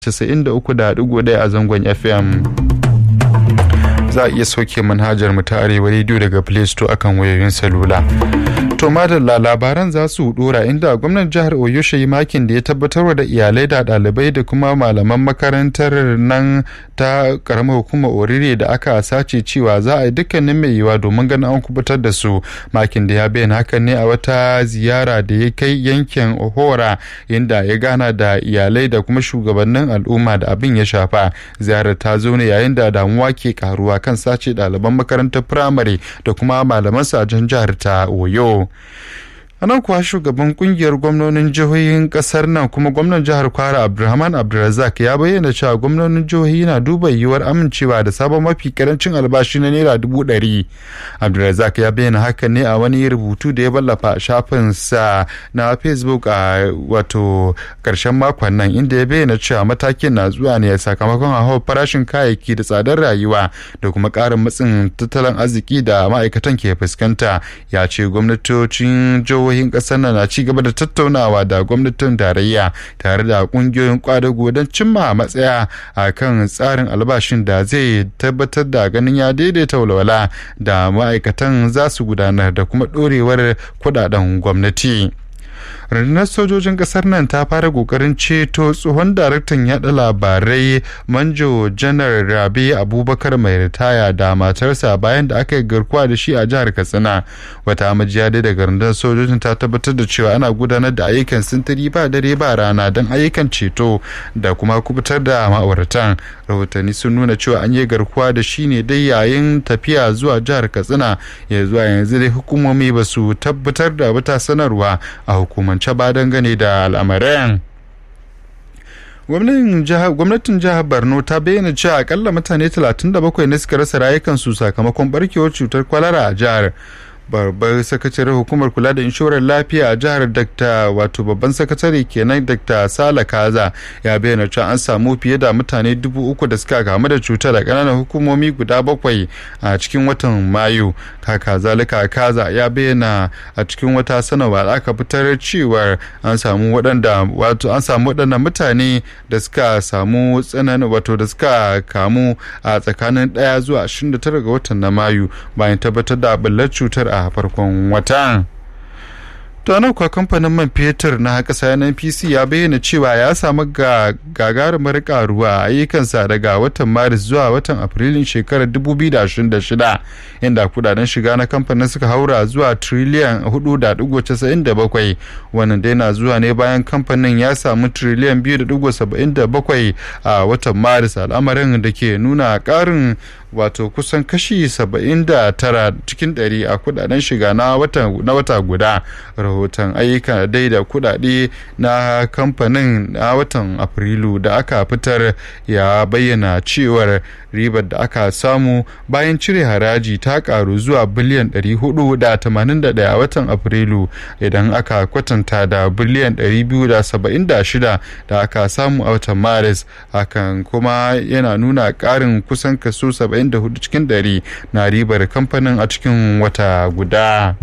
93.1 a zangon FM. Za a iya sauke manhajar mu ta Arewa Radio daga Play Store akan wayoyin salula. To madalla labaran za su dora inda gwamnan jihar Oyo yi makin da ya tabbatar da iyalai da ɗalibai da kuma malaman makarantar nan ta karamar hukumar Orire da aka sace cewa za a yi dukkanin mai yiwa domin ganin an kubutar da su. Makin da ya bayyana hakan ne a wata ziyara da ya kai yankin Ohora inda ya gana da iyalai da kuma shugabannin al'umma da abin ya shafa. Ziyarar ta zo ne yayin da damuwa ke karuwa kan sace ɗaliban makarantar firamare da kuma malaman sajen jihar ta Oyo. a nan kuwa shugaban kungiyar gwamnonin jihohin kasar nan kuma gwamnan jihar kwara abdulrahman abdulrazak ya bayyana cewa gwamnonin jihohi na duba yiwuwar amincewa da sabon mafi karancin albashi na naira dubu ɗari abdulrazak ya bayyana haka ne a wani rubutu da ya ballafa a shafinsa na facebook a wato karshen makon nan inda ya bayyana cewa matakin na zuwa ne sakamakon hauhawar farashin kayayyaki da tsadar rayuwa da kuma ƙarin matsin tattalin arziki da ma'aikatan ke fuskanta ya ce gwamnatocin jihohi jihohin kasar nan na ci gaba da tattaunawa da gwamnatin tarayya tare da kungiyoyin kwadago don cimma matsaya a kan tsarin albashin da zai tabbatar da ganin ya daidaita walwala da ma'aikatan za su gudanar da kuma ɗorewar kudaden gwamnati. rundunar sojojin kasar nan ta fara kokarin ceto tsohon daraktan yada labarai manjo janar rabi abubakar mai ritaya da matarsa bayan da aka yi garkuwa da shi a jihar katsina wata majiya dai daga rundunar sojojin ta tabbatar da cewa ana gudanar da ayyukan sintiri ba dare ba rana don ayyukan ceto da kuma kubutar da ma'auratan rahotanni sun nuna cewa an yi garkuwa da shi ne dai yayin tafiya zuwa jihar katsina ya zuwa yanzu dai hukumomi ba su tabbatar da wata sanarwa a hukumance ba dangane da al'amarin gwamnatin jihar borno ta bayyana cewa akalla mutane 37 ne suka rasa rayukansu sakamakon barkewar cutar kwalara a jihar babbar sakataren hukumar kula da inshorar lafiya a jihar dr wato babban sakatare kenan dr sala kaza ya bayyana cewa an samu fiye da mutane dubu uku da suka kamu da cutar a ƙananan hukumomi guda bakwai a cikin watan mayu kaka zalika kaza ya bayyana a cikin wata sanarwa da aka fitar cewar an samu waɗanda wato an samu waɗannan mutane da suka samu tsananin wato da suka kamu a tsakanin ɗaya zuwa 29 ga watan na mayu bayan tabbatar da ɓullar cutar a farkon watan. to nan kuwa kamfanin man fetur na ƙasa NPC ya bayyana cewa ya samu gagarumar karuwa a ayyukansa daga watan maris zuwa watan afrilun shekarar 2026 inda kudaden shiga na kamfanin suka haura zuwa triliyan 4.97 wannan dai na zuwa ne bayan kamfanin ya samu triliyan 2.77 a watan maris al'amarin da ke nuna ƙarin wato kusan kashi 79 cikin 100 a kudaden shiga na wata guda rahoton ayyuka dai da kudade na kamfanin na watan afrilu da aka fitar ya bayyana cewar ribar da aka samu bayan cire haraji ta karu zuwa biliyan 481 a watan afrilu idan aka kwatanta da biliyan 276 da aka samu a watan maris hakan kuma yana nuna karin kusan kaso 74 cikin 100 na ribar kamfanin a cikin wata guda.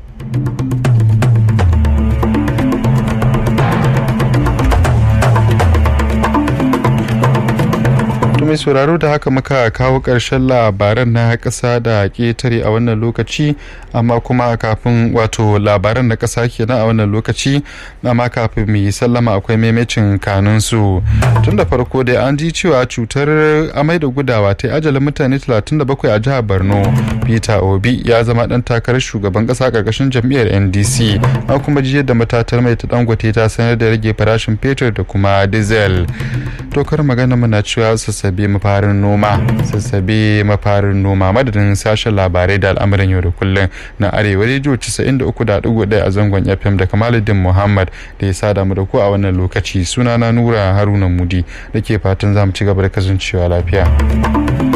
mai sauraro da haka muka kawo ƙarshen labaran na ƙasa da ƙetare a wannan lokaci amma kuma kafin wato labaran na ƙasa kenan a wannan lokaci amma kafin mu yi sallama akwai maimacin kanunsu tun da farko dai an ji cewa cutar amai da gudawa ta ajalin mutane 37 a jihar borno peter obi ya zama dan takarar shugaban ƙasa ƙarƙashin jam'iyyar ndc an kuma ji yadda matatar mai ta dangote ta sanar da rage farashin fetur da kuma diesel tokar magana muna cewa sassabe mafarin noma sassabe mafarin noma madadin sashen labarai da al'amuran yau da kullum na arewa rediyo 93.1 a zangon fm da kamaluddin muhammad da ya sada mu da ku a wannan lokaci sunana nura haruna mudi da ke fatan za mu ci gaba da kasancewa lafiya